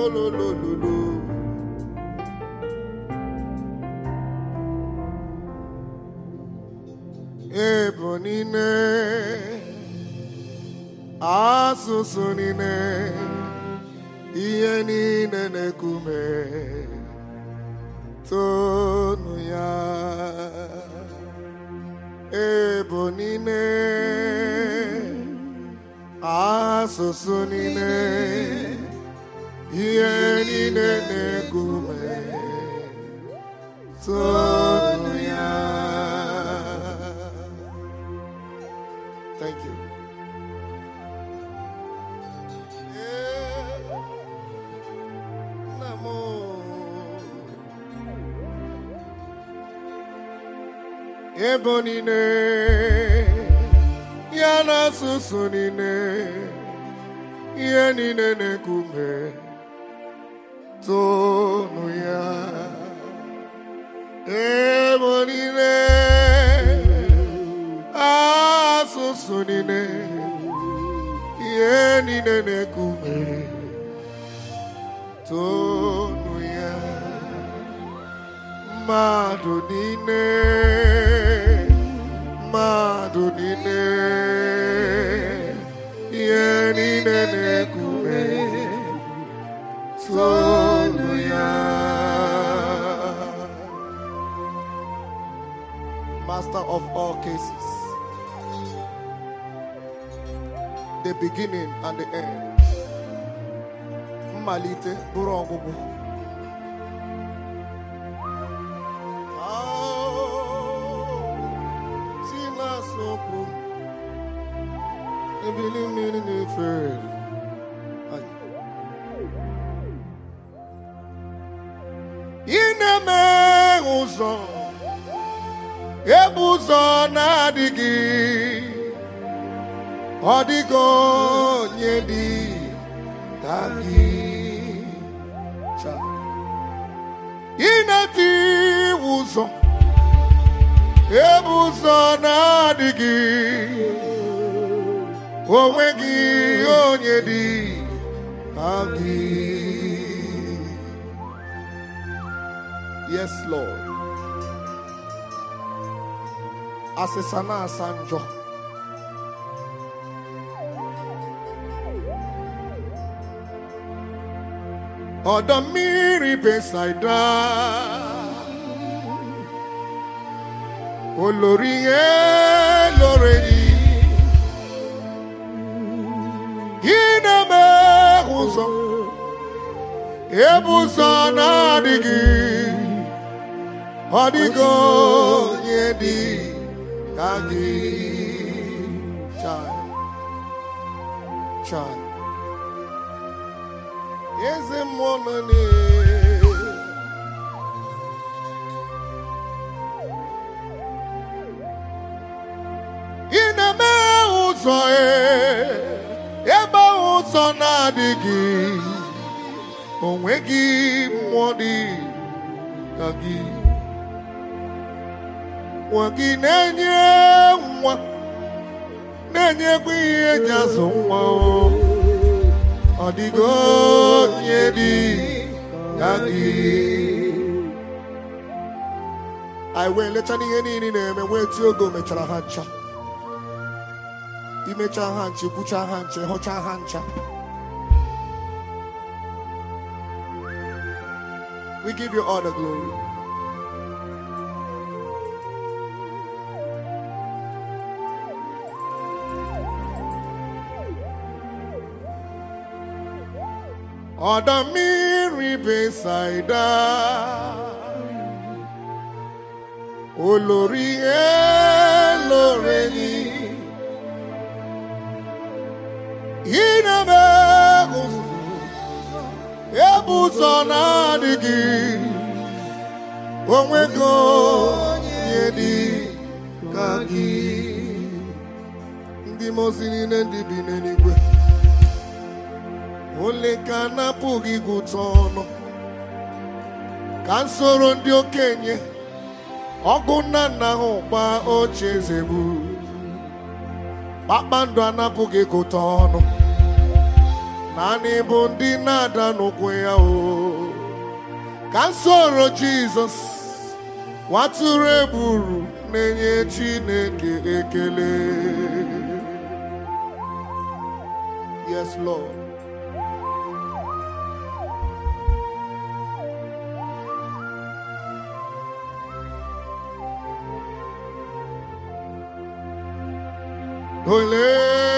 ololololo ebo niile asụsụ niile ihe niile na-ekume tonu ya ebo niile asụsụ niile ihe niile na-ekume tonu ya thank you Nna m ebo niile ya na asụsụ niile ihe niile na-ekume tonu ya ebo niile asụsụ niile ihe niile na-ekume tonu ya mmadụ niile mmadụ niile ihe niile na-ekume tonu ya master of all cases the beginning and the end mmalite bụrụ ọgwụgwụ si na-asọpụ ebili mmiri na-efe Ai. ị na-eme ụzọ ebe ụzọ na-adịghị ọ dịghị onye dị ka gị Cha. ị na-eti ụzọ ebe ụzọ na-adịghị onwe gị onye dị ka gị yes lord asịsa na-asa njọ ọdọ mmiri besaida olórí yẹn lórí yìí ineme ụzọ ebe ụzọ na-adịghị ọ dịghị onye dị ka gị Chai. Chai. eze mmụọ nọ n'elu. ị na-eme ụzọ e, ebe ụzọ na-adịghị onwe gị mmụọ dị ka gị nwa gị na-enye nwa na-enyekwa ihe eji azụ nwa o. ọ dịghị onye dị ka gị anyị wee lecha n'ihe niile na-eme wee tie oge o mechara ha ncha imecha ha nche kwucha ha nche hụcha ha ncha we give you all the glory ọdọ mmiri besaida olórí elórí ineme ebụzọ na-adịghị onwe gị onye dị ka gị ndị mozi niile ndị bi n'eluigwe ole ka na-apụghị ịgụta ọnụ ka nsoro ndị okenye ọgụ nna nna ha ụkpa oche eze bụ kpakpando anapụghị ịgụta ọnụ naanị bụ ndị na-ada n'ụkwụ ya o ka m soro jizọs nwatụrụ egburu na-enye chineke ekele yes lord ole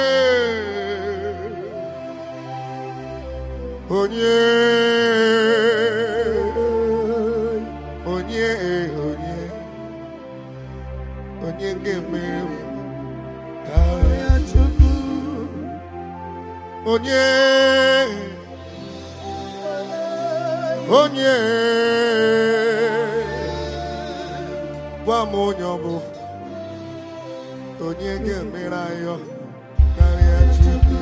onye onye onye onye ga-emere m karịa Chukwu onye onye gwa m onye ọ bụ onye ga-emere anyị karịa Chukwu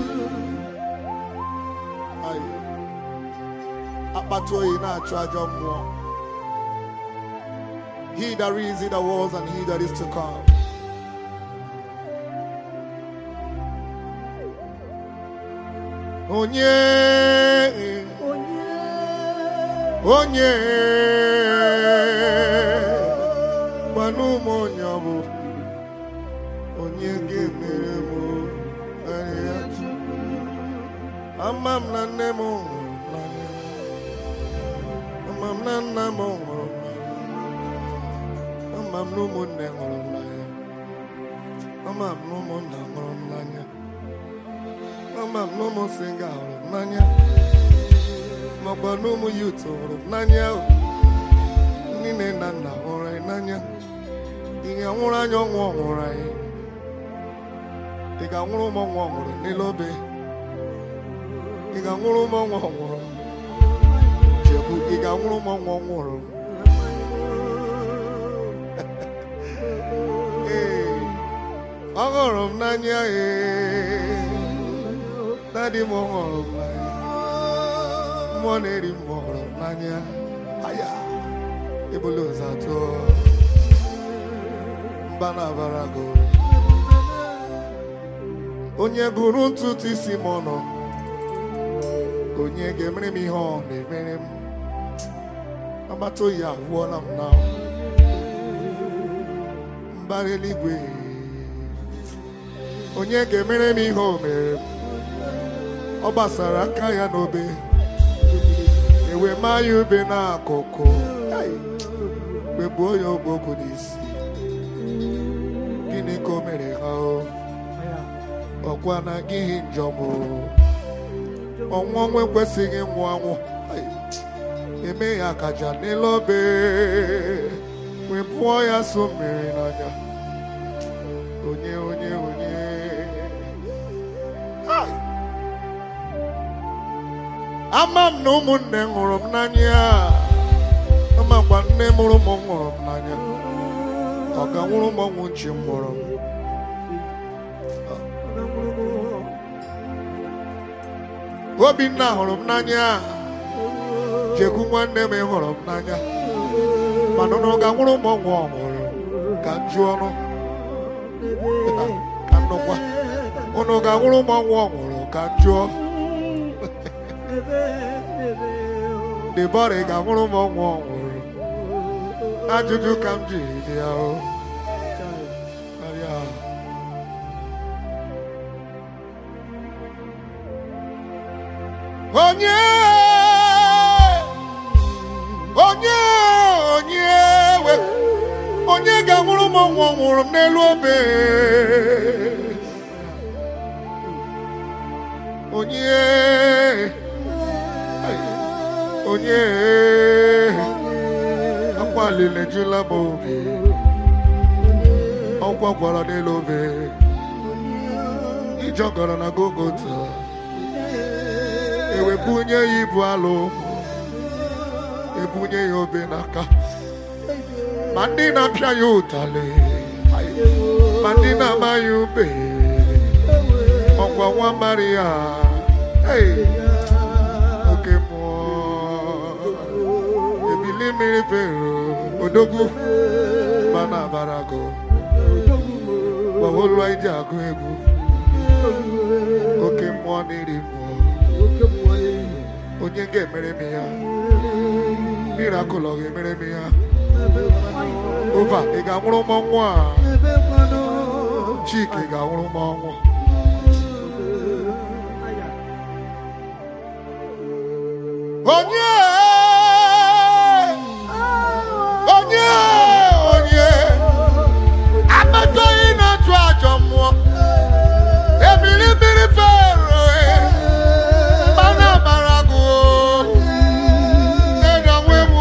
Ayi. akpata oyi na-achụ ajọ mmụọ he that is in the was and he that is to come onye onye gbanụ m onye ọ bụ onye ga-emere m karịa ama m na nne m hụrụ m n'anya ama m na nna m hụrụ m n'anya ama m na ụmụnne hụrụ m n'anya ama m na ụmụnna hụrụ m n'anya ama m na ụmụ singa hụrụ m n'anya makwa na ụmụ yut hụrụ m n'anya ndị nne na nna hụrụ anyị n'anya ị ga-anwụrụ anya ọnwụ ọ nwụrụ anyị ị ga-anwụrụ ụmụ ọnwụ ọ nwụrụ n'ile obe ị ga-anwụrụ ụmụ ọnwụ ọ nwụrụ chekwu ị ga-anwụrụ ụmụ ọnwụ ọ nwụrụ ee ọ hụrụ m n'anya ee dadị m hụrụ m n'anya mmụọ na-eri m hụrụ m n'anya aya ebule ụzọ atọ mba na-abara gị onye gụrụ ntutu isi m ọnụ onye ga-emere m ihe ọ na-emere m agbata oyi agwụọla m na mbara eluigwe onye ga-emere m ihe o mere m ọ gbasara aka ya n'obe ewe maa ya ube n'akụkụ kpegbuo ya ogbogwu n'isi gịnị ka o mere ha o ọkwa na gị njọm o ọnwụ ọnwụ ekwesịghị ịnwụ anwụ eme ya akaja n'elu obe wee pụọ ya so mmiri n'anya onye onye onye Ai! ama m na ụmụnne hụrụ m n'anya amakwa nne mụrụ m hụrụ m n'anya ọ ga-nwụrụ m ọnwụ nchi m mụrụ m obinna hụrụ m n'anya jekwu nwanne m hụrụ m n'anya mana ụnụ ga-nwụrụ m ọnwụ ọmụrụ ka m jụọ ọnụ ka nnukwa ụnụ ga-nwụrụ m ọnwụ ọmụrụ ka m jụọ debọrị ga-nwụrụ m ọnwụ ọmụrụ ajụjụ ka m jiri dị ya o karịa onye onye onye we onye ga-anwụrụ m ọnwụ ọ nwụrụ m n'elu obe onye onye akwa lile jula m obi ọkwa gwara n'elu obe ijọgọrọ na gogota ewebunye ya ibu alụ ebunye ya obe n'aka ma ndị na-apịa ya ụtalị ma ndị na-ama ya ube ọkwa nwa maria Hey! oke mmụọ ebili mmiri fero odogwu mana abarago gbawolu anyị ji agụ egwu oke mmụọ na-eri mmụọ onye ga-emere m ya miracle ọ ga-emere m ya ova ị ga-anwụrụ m ọnwụ a chika ị ga-anwụrụ m ọnwụ onye onye onye ametọghị na-atụ ajọ mmụọ ebili mmiri fero mmanụ amara gụ nne nwe m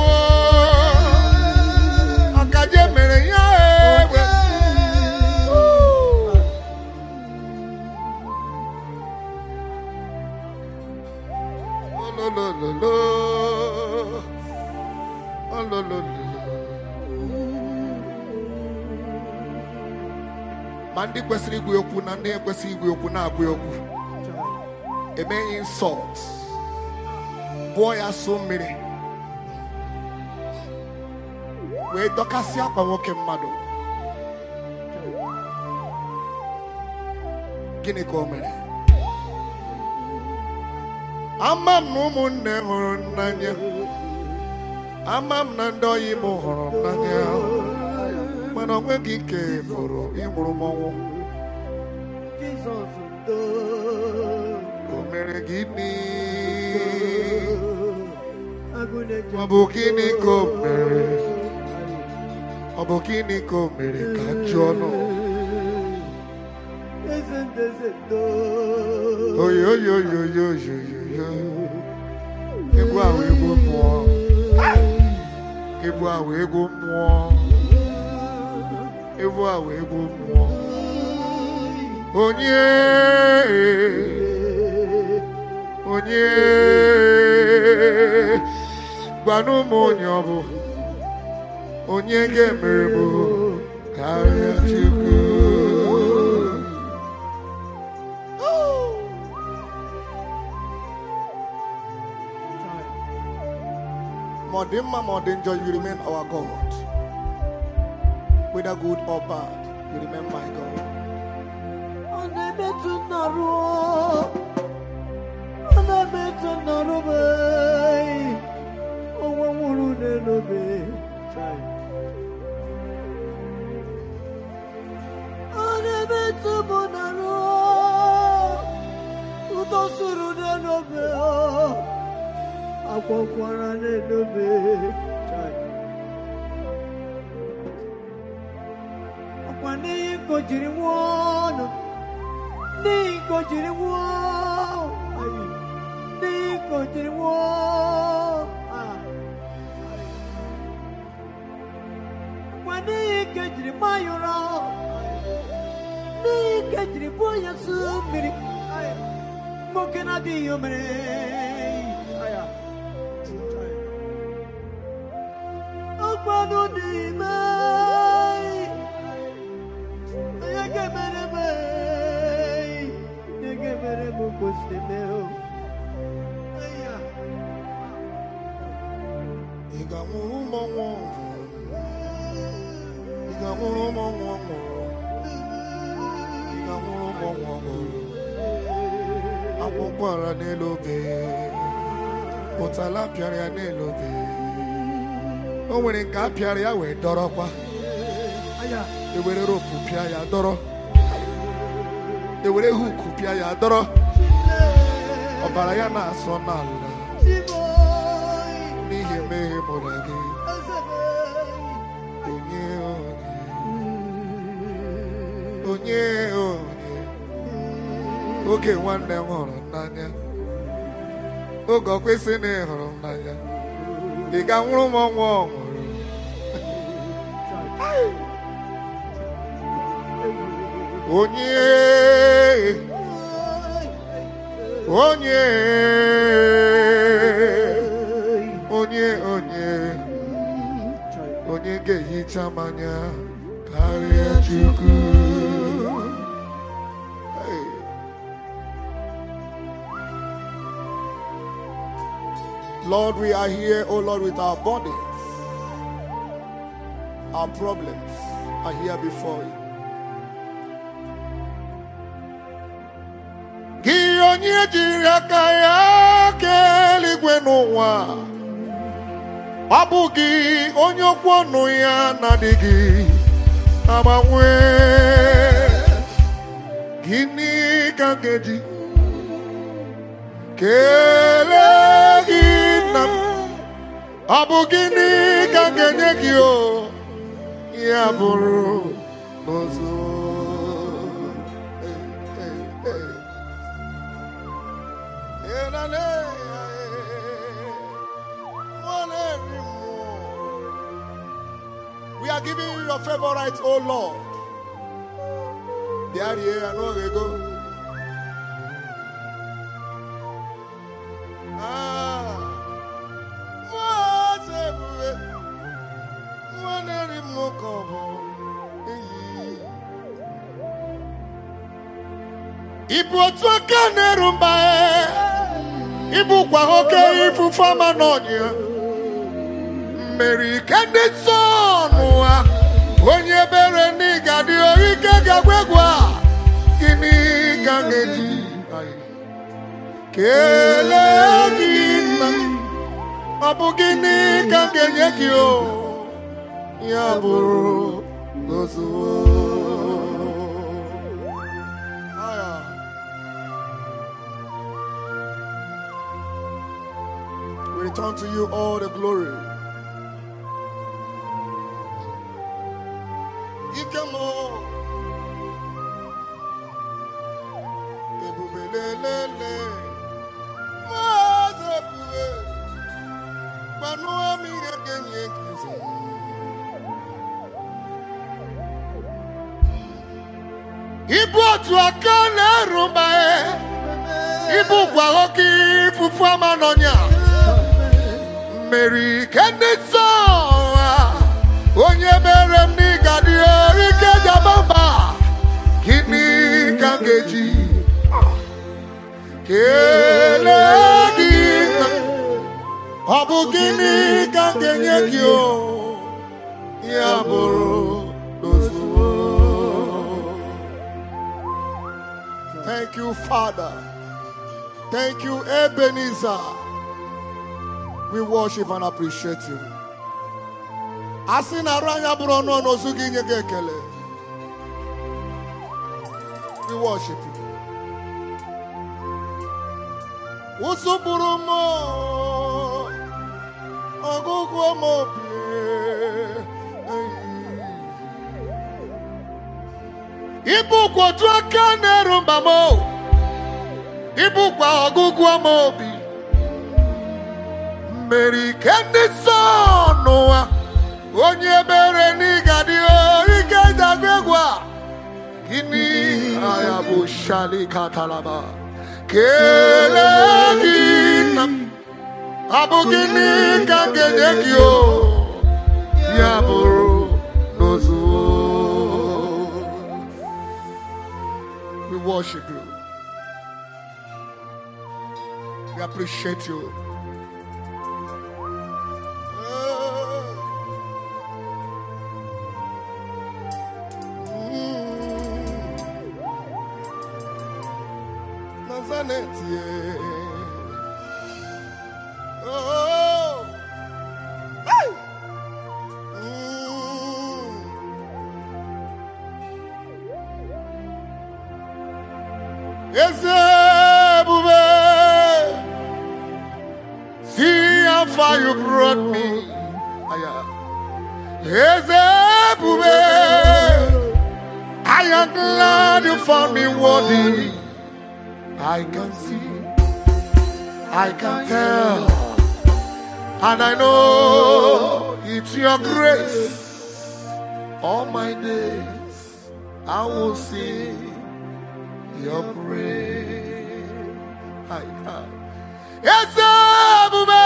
ọkaje mere ya egbe olololo olololo ma ndị kwesịrị igwe okwu na ndị ekwesịghị igwe okwu na-agwa okwu emeghị insult bụọ ya so mmiri wee dọkasị akwa nwoke mmadụ gịnị ka o mere ama m na ụmụnne hụrụ m n'anya ama m na ndị ọyị m hụrụ m n'anya mana o nweghị nke fụrụ ịmụrụ m ọnwụ o mere gịnị ọ bụ gịnị ka o mere ọ bụ gịnị ka o mere ka m jụọ ọnụ oyi oyi oyi oyi oyi oyi oyi egwu ahụ egwu mmụọ egwu ahụ egwu mmụọ egwu ahụ egwu mmụọ onye onye gwanụ m onye ọ bụ onye ga-emere m karịa Chukwu ma ọ dị mma ma ọ dị njọ you remain our God whether good or bad you remain my God Ọ na-emetụ nnarụ ọ na-emetụ nnarụ m onwe nwụrụ n'elobe ọ na-emetụ m nnarụ ụtọ sụrụ n'elobe akwakwara n'elobe ọkwa n'ihi ka o jiri nwụọ ọnụ n'ihi ka o jiri nwụọ ayi, n'ihi ka o jiri nwụọ ah. ọkwa n'ihi ka e jiri maa ya ụra n'ihi ka e jiri buo ya su mmiri ayi, nwoke na-adịghị o mere aya. ọkwanụ n'ime onye ga-emere m onye ga-emere m kwesịrị mee o Aya. ị ga-anwụrụ m ọnwụ ị ga-anwụrụ m ọnwụ ọ nwụrụ ị ga-anwụrụ m ọnwụ ọ nwụrụ akwụkwọ ara n'elu obe ụtala pịara ya n'elu obe o nwere nke a pịara ya wee dọrọkwa Aya. ewere ropu pịa ya dọrọ ewere huku pịa ya dọrọ ọbara ya na-asọ n'ala Chimoy. n'ihi emeghe mụrụ gị Ezebe. onye onye onye onye oge nwanne m hụrụ m n'anya oge ọ kwesị na ị hụrụ m n'anya ị ga-anwụrụ m ọnwụ ọ nwụrụ onye onye onye onye onye ga-ehicha mmanya karịa Chukwu Hey. Lord, we are here, oh Lord, with our bodies. Our problems are here before you. Gị onye jiri aka ya ka eluigwe n'ụwa ọ bụ gị onye okwu ọnụ ya na-adịghị agbanwe gịnị ka m ga-eji kelee gị nna m ọ bụ gịnị ka m ga-enye gị o ya bụrụ n'ụzọ We are giving you your favorite, oh Lord. There, here, I know they go. Ah, what's everywhere? One every more Ibu otu aka na-eru mba ibukwa oke ifufe ama n'ọnya mmeri ike ndị nsọ n'ụwa onye bere ndị ga-adị ike ga-agwa egwu a gịnị ka m ga-eji kelee gị nna ọ bụ gịnị ka m ga-enye gị o ya bụrụ n'ozuwo Aya. We return to you all the glory. Ike m o. Ebube lelele. Maazị ebube. Gbanụọ m ihe ga-enye gị nsọ. Ibu otu aka na-eru mba ibukwa oke ifufu ama n'ọnya mmeri ike ndị nsọ ụwa onye mere m n'ịga dị ike jaba mba gịnị ka m ga-eji kelee gị nna? ọ bụ gịnị ka m ga-enye gị o ya bụrụ n'ozugbo Thank you, Father. Thank you, Ebenezer. We worship and appreciate you. A sị na arụ anya bụrụ ọnụ ọnụ ozu gị inye gị ekele. We worship you. Ụsụ bụrụ m ọgụgụ m obi. Ibukwa otu aka na-eru mba m o. Ibukwa ọgụgụ m obi. Mmeri ike ndị nsọ n'ụwa. Onye ebere n'ịga dị ike jagụ egwu a. Gịnị aya bụ shali katalaba. Kelee gị nna m. Ọ bụ gịnị ka m ga-enye gị o? Ya bụrụ n'ozuo. We worship you. We appreciate you. Nazareth, yeah. Oh. Hey. Mm. Eze ebube, see how far you brought me. Aya. Eze ebube, I am glad you found me worthy. I can see, I can tell, and I know it's your grace. All my days, I will sing your praise. Hi, hi. Eze ebube,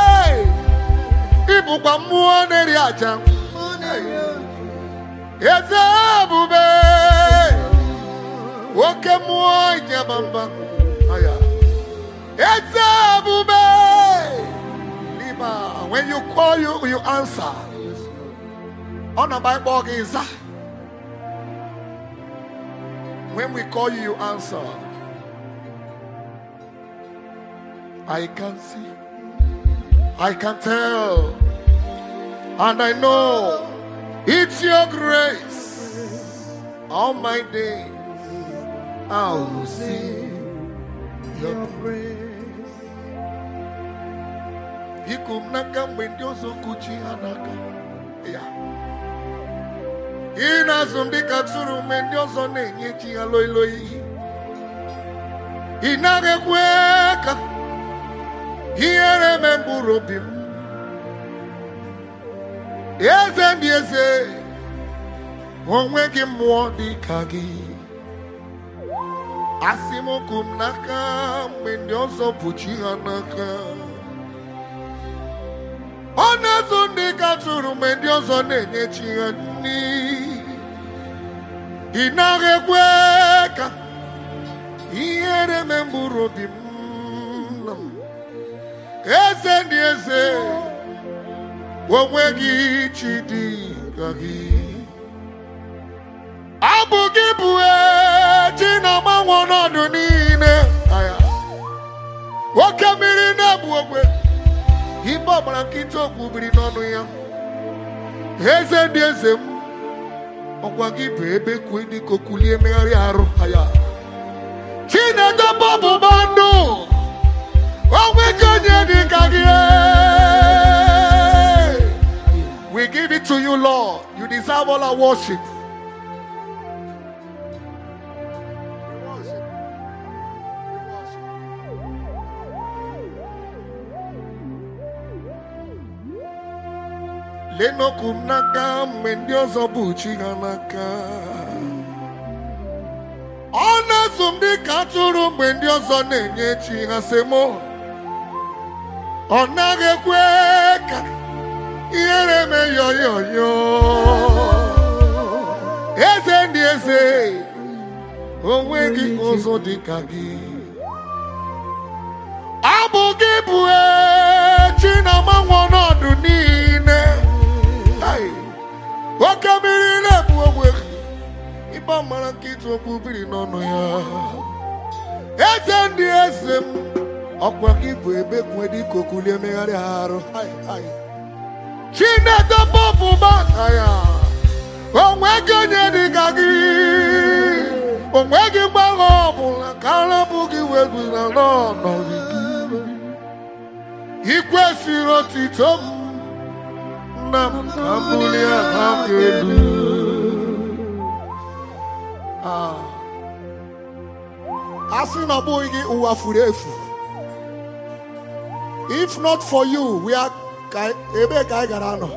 ịbụkwa mmụọ na-eri aja. Eze ebube, oke mmụọ ịnyaba mba. Aya. Eze ebube, Lima, when you call you, you answer. Ọ na-agba ịkpọ gị ịza. When we call you, you answer. I can see, I can tell. And I know it's your grace. All my days I will sing your Your praise. praise. Iku m n'aka mgbe ndị ọzọ kuchi ha n'aka. Ya. Ị na-azụ m dịka tụrụ mgbe ndị ọzọ na-enye chi ha loi loi. Ị naghị ekwe ka ihere mee mkpụrụ obi m. Eze ndị eze, onwe gị mmụọ dị ka gị. Asị m okwu m n'aka mgbe ndị ọzọ bụ chi ha n'aka. Ọ na-azụ ndị ka tụrụ mgbe ndị ọzọ na-enye chi ha nri. Ị naghị ekwe ka ihere mee mkpụrụ obi m. Eze ndị eze, onwe gị chi dị ka gị. Abụ gị bụ echi na-agbanwe ọnọdụ niile. Aya. Oke mmiri na-ebu ogbe. Ibe ọgbara nkịta okwu biri n'ọnụ ya. Eze ndị eze m. Ọkwa gị bụ ebe kwue dị ka okulie megharị arụ. Aya. Chineke bọbụba ndụ. Onwe gị onye dị ka gị. We give it to you, Lord. You deserve all our worship. lenokwu m n'aka mgbe ndị ọzọ bụ chi ha n'aka ọ na-azụ m dị ka atụrụ mgbe ndị ọzọ na-enye chi ha semo ọ naghị ekwe ka ihere mee yoyoyo eze ndị eze onwe gị ọzọ dị ka gị abụ gị bụ echi na-agbanwe ọnọdụ niile Ai, oke mmiri na-ebu ogbe ịba mara nkịta okwu biri n'ọnụ ya eze ndị eze m ọkwa gị bụ ebe kwue dịka okulie megharị arụ Ai, ai. chineke bọbụba ka ya onwe gị onye dị ka gị onwe gị mgbanwe ọbụla ka arapụ gị wezụga n'ọnọdụ gị ị kwesịrị otito m nna m ka m bulie aha m elu Ah. a sị na ọ bụghị gị ụwa furu efu if not for you we are ka ebee ka anyị gara nọ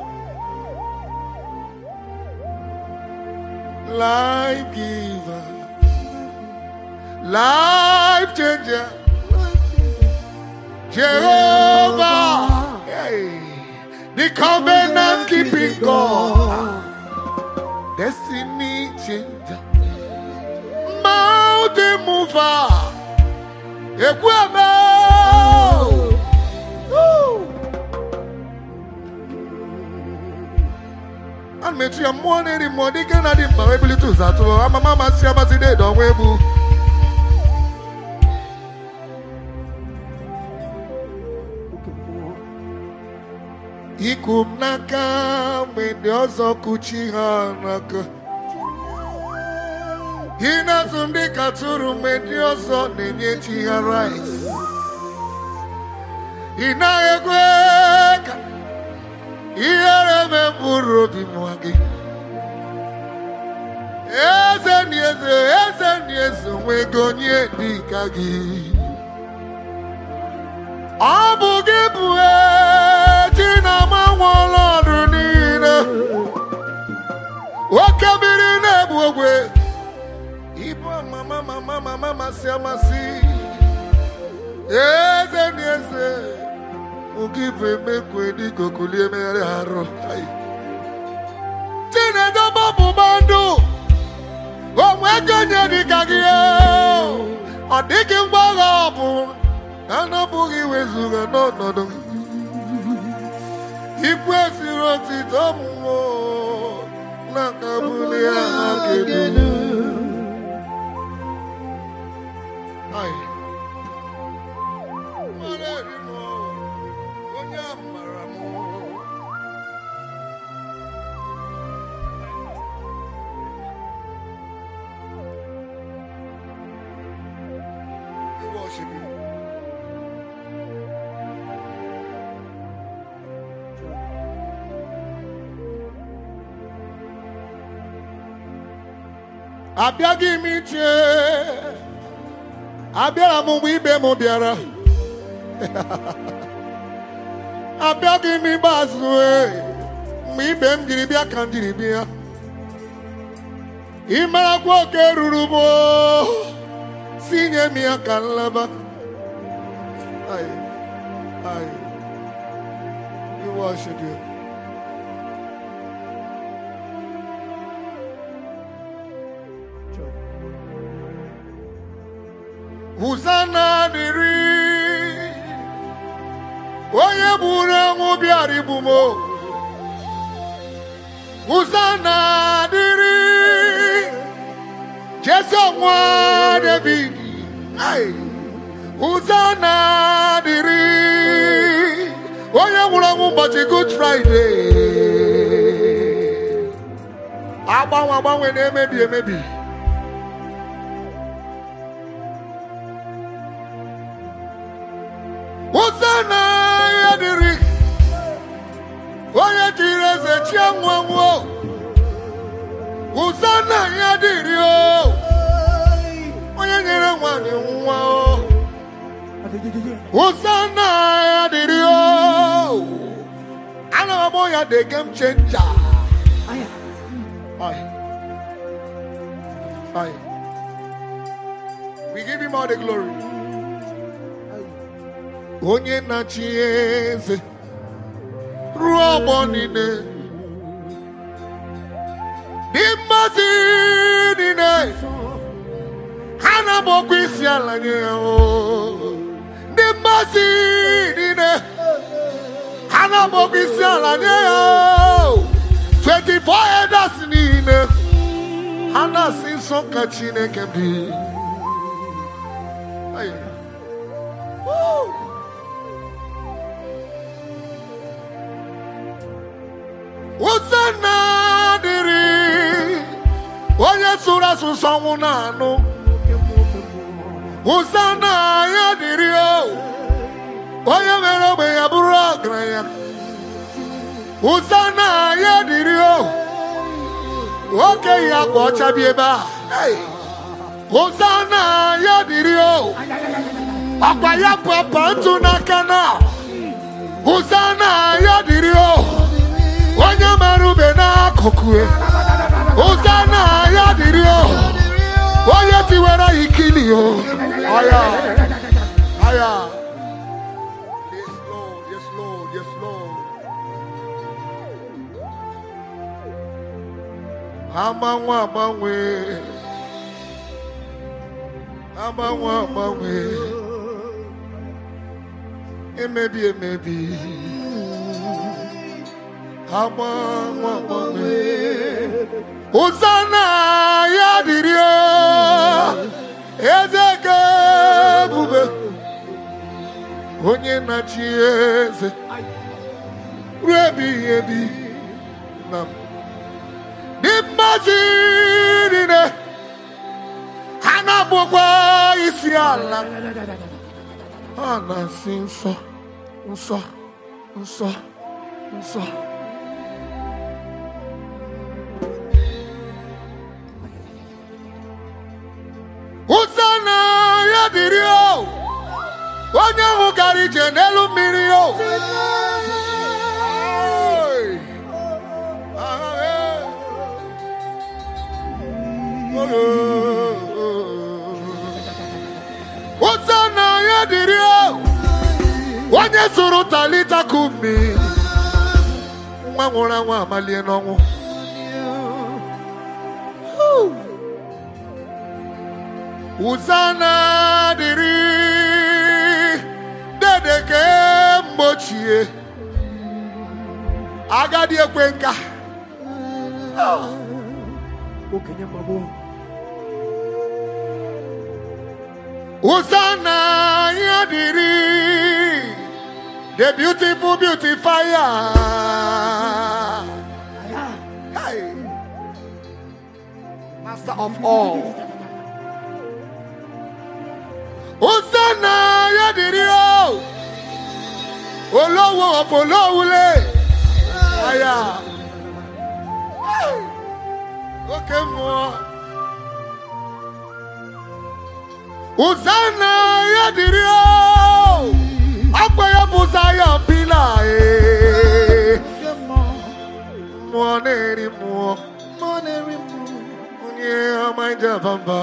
life giver life changer Jehovah hey, the covenant keeping God destiny changer mountain mover ekweme a na-etu ya mmụọ na-eri mmụọ dike na dị mkpa wee bilite ụzọ atụ amama amasị amasị deede ọnwa egbu Oke mmụọ. iku m n'aka mgbe ndị ọzọ kuchi ha n'aka ị na-azụ ndị ka tụrụ mgbe ndị ọzọ na-enye chi ha rice ị naghị ekwe ka ihere mee mkpụrụ obi nwa gị eze ndị eze eze ndị eze onwego onye dị ka gị ọ bụ gị bụ echi na-agbanwe ọnọdụ niile oke mmiri na-ebu ogwe ibu mama mama mama masị amasị eze na eze oge bụ emekwe dịka okulie megharị arụ Ai. chinedo bọbụba ndụ onwe ego onye dị ka gị ọ dịghị mgbagha ọ bụ anapụghị wezuga n'ọnọdụ gị ikwesịrị otito mmụọ na kabuli aha kedu Ai. Mara eri m, onye amara worship you. abịaghị m iche abịara m mgbe ibe m bịara abịaghị m ikpeazụ e, mgbe ibe m jiri bịa ka m jiri bịa ị marakwa oke ruru m o, si nye m ya ka nleba Ai, ai, we worship you. Hosanna dịrị onye gburu enwu bịara igbu m o. Hosanna dịrị Jesu nwa David Ai. Hosanna dịrị onye nwụrụ ọnwụ ụbọchị Good Friday agbanwe agbanwe na-emebi emebi Hosanna ya dịrị onye jiri eze chie nwa nwa Hosanna ya dịrị o onye nyere nwanyị nwa o Hosanna ya dịrị o ana m akpọ ya the game changer Aye. Aye. we give him all the glory onye na-achị eze ruo ọgbọ niile dị mmasị niile ha na-agbakwa isi ala nye ya o. dị mmasị niile ha na-agbakwa isi ala nye ya o. 24 elders niile ha na-asị nsọ ka Chineke dị Aye. Woo! Hosanna dịrị onye sụrụ asụsụ ọnwụ na-anụ Hosanna ya dịrị o onye mere ogbenye bụrụ ọgaranya Hosanna ya dịrị o okenye akwa ọcha bi ebe a Hey! Hosanna ya dịrị o ọkwa ya bụ apa ntụ n'aka na Hosanna ya dịrị o onye mara ube n'akụkụ e. Hosanna ya dịrị o onye tiwere ya ikili o aya aya yes lord yes lord yes lord agbanwe agbanwe agbanwe agbanwe emebi emebi agbanwe agbanwe Hosanna ya dịrị o eze ka ebube onye na-achị eze ruo ebighị ebi na dị mmasị niile ha na-abụkwa isi ala ha na-asị nsọ nsọ nsọ nsọ Hosanna ya dịrị o onye ahụ gara ije n'elu mmiri o Ai! Ah, eh. Hosanna ya dịrị o onye zụrụ talita kumi nwa nwụrụ anwụ amalie n'ọnwụ Hosanna dịrị dede kemgbe ochie agadi ekwe nka okenye mgbagbo Hosanna ya dịrị the beautiful beautifier Hey. master of all Hosanna ya dìrí o. Olówó ọ̀pọ̀ olówulé. Aya. Oke mmụọ. Hosanna ya dìrí o. Akwa ya bụ Zion pillar. eh. Mmụọ na-eri mmụọ. Onye ọma ije bamba.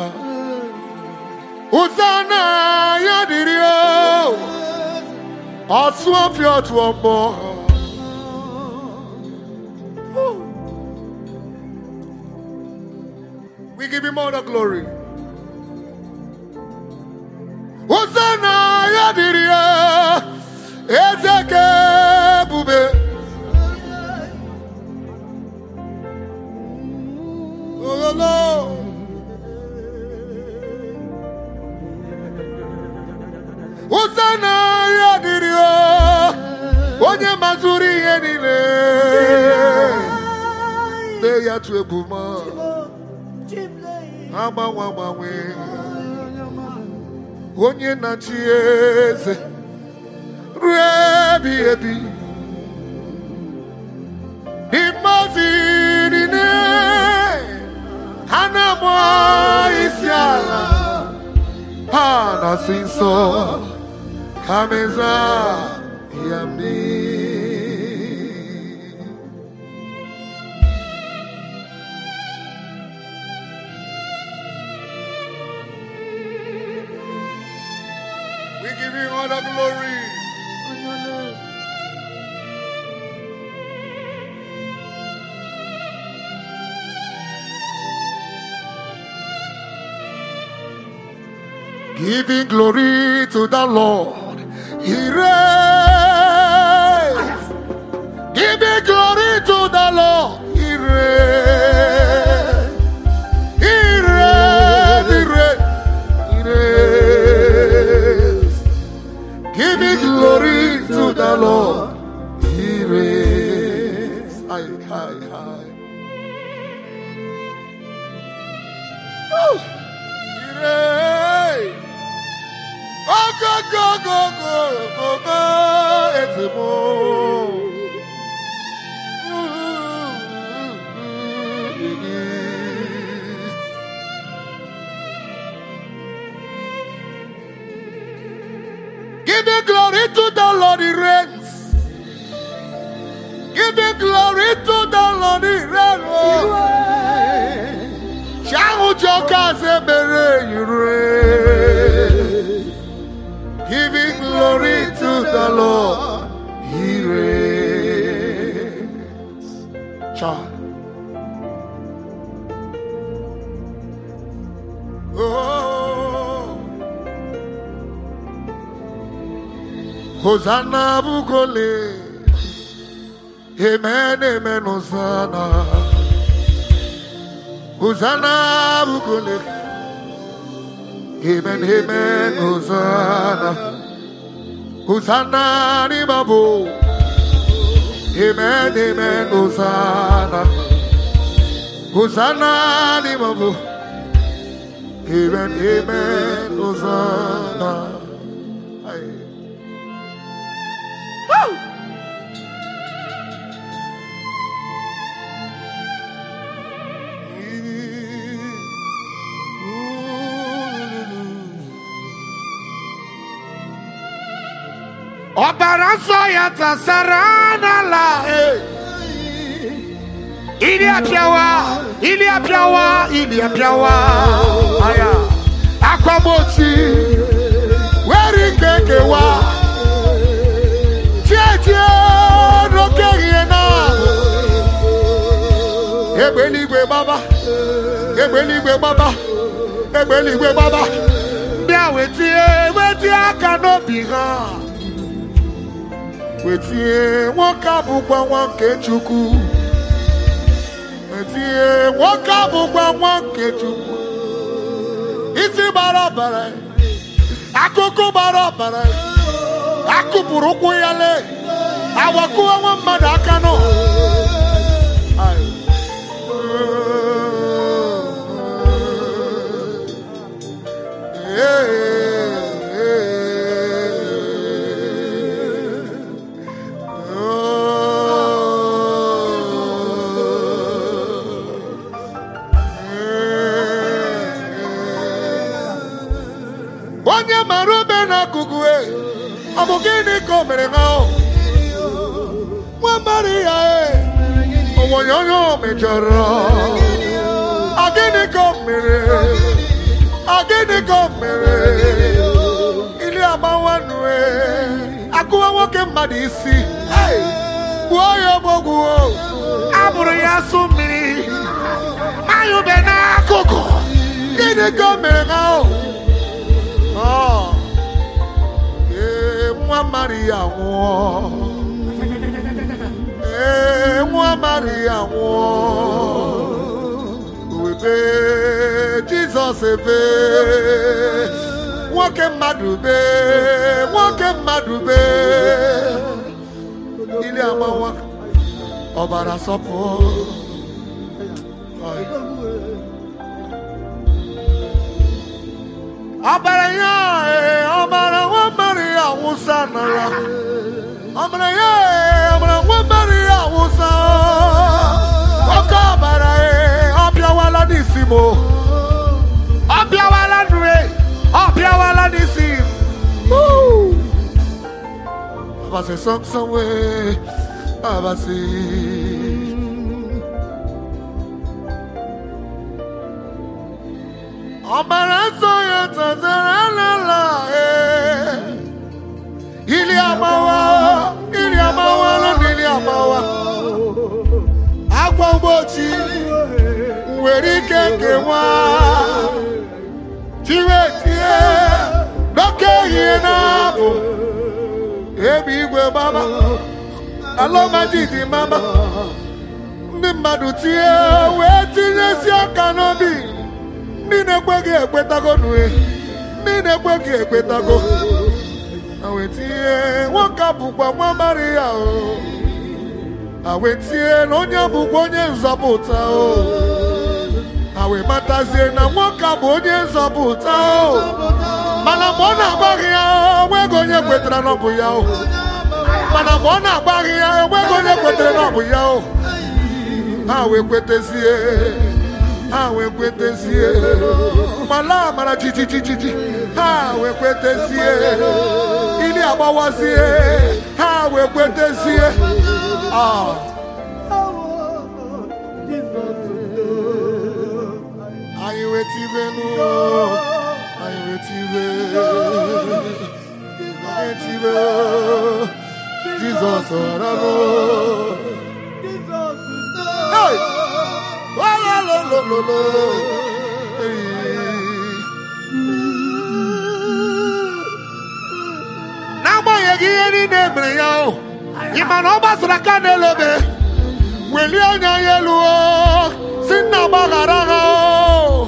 Hosanna ya dìrí o. Ọsụ ọfịa otu ọgbọ. We give him all the glory. Hosanna ya dịrị ya, eze ka ebube. Ololo. Hosanna ya dịrị ya, onye mazuru ihe niile. Lee ya tụ egwu ma agbanwe agbanwe. onye na-achị eze ruo ebi ebi n'imezi niile ha na-agba isi ala ha na-asị nsọ ha meza ya mmiri We give you all the glory. Giving glory to the Lord. He reigns. Giving glory to the Lord. He reigns. He reigns. He reigns. He reigns. Giving glory to the Lord. He reigns. Hi, hi, hi. Oh, he reigns. Oh, go, go, go, go, go, go. It's a Give the glory to the Lord, He reigns. Give the glory to the Lord, He reigns. Shout your Kazemere, you reign. Giving glory to the Lord, He reigns. Child. Oh. Hosanna Bukole. Amen, amen, Hosanna. Hosanna Bukole. Amen, amen, Hosanna. Hosanna ni babu. Amen, amen, Hosanna. Hosanna ni babu. Amen, amen, Hosanna. Aye. ọbara nsọ ya tasara n'ala ili apịawa ili apịawa ili apịawa aya akwamochi were ike kewa tietie n'oke ihe na egbe eluigwe gbaba egbe eluigwe gbaba egbe eluigwe gbaba ndị a wetie wetie aka n'obi ha wetie nwoke a bụkwa nwa nke chukwu wetie nwoke a bụkwa nwa nke chukwu isi gbara ọbara akụkụ gbara ọbara akụpụrụ ụkwụ ya lee awakụwa nwa mmadụ aka nọ onye mara obe n'akụkụ e ọ bụ gịnị ka o mere ha o nwa maria e onwenye onye o mejọrọ ọ gịnị ka o mere ọ gịnị ka o mere ili agbawanụ e akụwa nwoke mmadụ isi gbuo ya ogbogwu abụrụ ya asụ mmiri mayụbe n'akụkụ gịnị ka o mere ha o Ọ, ee, nwa maria nwụọ ee nwa maria nwụọ webe jizọs ebe nwoke mmadụ be nwoke mmadụ be ili agbawa ọbara sọpụ ọbara ya ee, ọbara nwa maria wụsa n'ala ọbara ya ee, ọbara nwa maria wụsa oke ọbara ee, ọ bịawala n'isi m o. ọ bịawala nụ ee, ọ bịawala n'isi m Woo! abasi sọmsọm wee abasi ọbara nsọ ya tatara n'ala ee ili amawa ili amawa lọnà ili amawa agwa ụbọchị nwere ike nkewa tiwetie n'oke ehihie na-abụ ebe igwe mama alọmajidi mama ndị mmadụ tie wee tinyesi aka n'obi ndị na-ekweghị ekwetago nue ndị na-ekweghị ekwetago awetie nwoke a bụkwa nwa maria o awetie na onye bụkwa onye nzọpụta o awematazie na nwoke a bụ onye nzọpụta o mana mgbe ọ na-agbaghị ya onweghị onye kwetara na ọ bụ ya o mana mgbe ọ na-agbaghị ya enweghị onye kwetara na ọ bụ ya o ha wee kwetezie ha wee kwetezie mala amara jijijijiji ha wee kwetezie ili agbawazie ha wee kwetezie ah anyị wetibenu anyị wetibe anyị tibe jizọs ọranụ Hey! Walolololo. n'agbanyeghị ihe niile e mere ya o ị ma na ọ gbasara aka n'elobe welie anya ya elu o si nna gbaghara ha o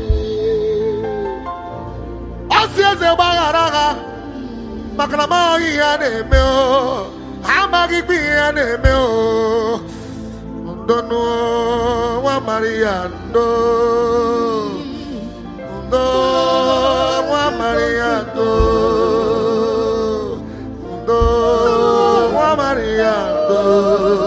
ọ si eze gbaghara ha maka na m amaghị ihe a na-eme o ha amaghịkwa ihe a na-eme o ndonu nwa maria ndo ndo nwa maria ndo ndo nwa maria ndo